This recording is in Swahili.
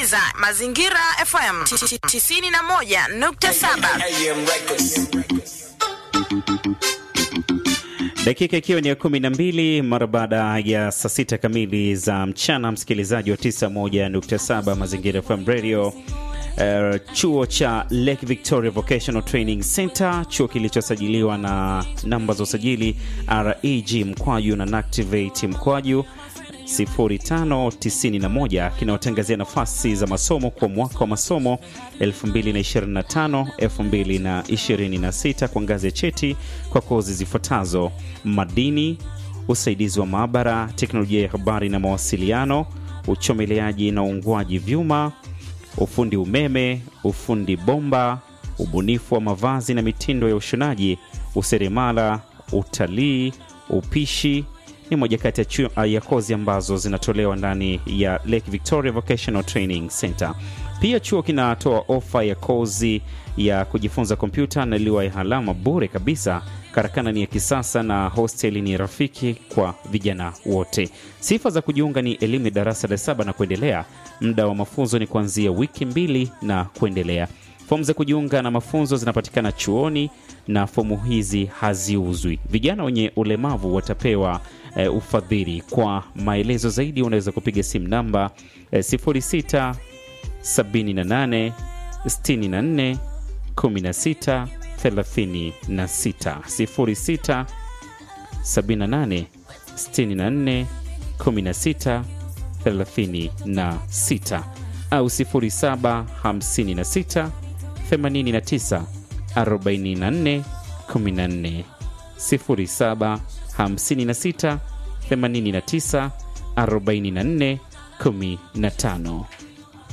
unasikiliza Mazingira FM 91.7. Dakika ikiwa ni ya kumi na mbili mara baada ya saa sita kamili za mchana, msikilizaji wa 91.7 Mazingira FM Radio. Uh, chuo cha Lake Victoria Vocational Training Center, chuo kilichosajiliwa na namba za usajili REG mkwaju na Nactivate mkwaju 0591 kinaotangazia nafasi za masomo kwa mwaka wa masomo 2025 2026 kwa ngazi ya cheti kwa kozi zifuatazo: madini, usaidizi wa maabara, teknolojia ya habari na mawasiliano, uchomeleaji na uungwaji vyuma, ufundi umeme, ufundi bomba, ubunifu wa mavazi na mitindo ya ushonaji, useremala, utalii, upishi ni moja kati ya, chu- ya kozi ambazo zinatolewa ndani ya Lake Victoria Vocational Training Center. Pia chuo kinatoa ofa ya kozi ya kujifunza kompyuta na liwa ya alama bure kabisa. Karakana ni ya kisasa na hosteli ni rafiki kwa vijana wote. Sifa za kujiunga ni elimu ya darasa la saba na kuendelea. Muda wa mafunzo ni kuanzia wiki mbili na kuendelea. Fomu za kujiunga na mafunzo zinapatikana chuoni na fomu hizi haziuzwi. Vijana wenye ulemavu watapewa e, ufadhili. Kwa maelezo zaidi unaweza kupiga simu namba e, 06 78 64 16 36 06 78 64 16 36 au 07 56 89 44 14 07 56 89 44 15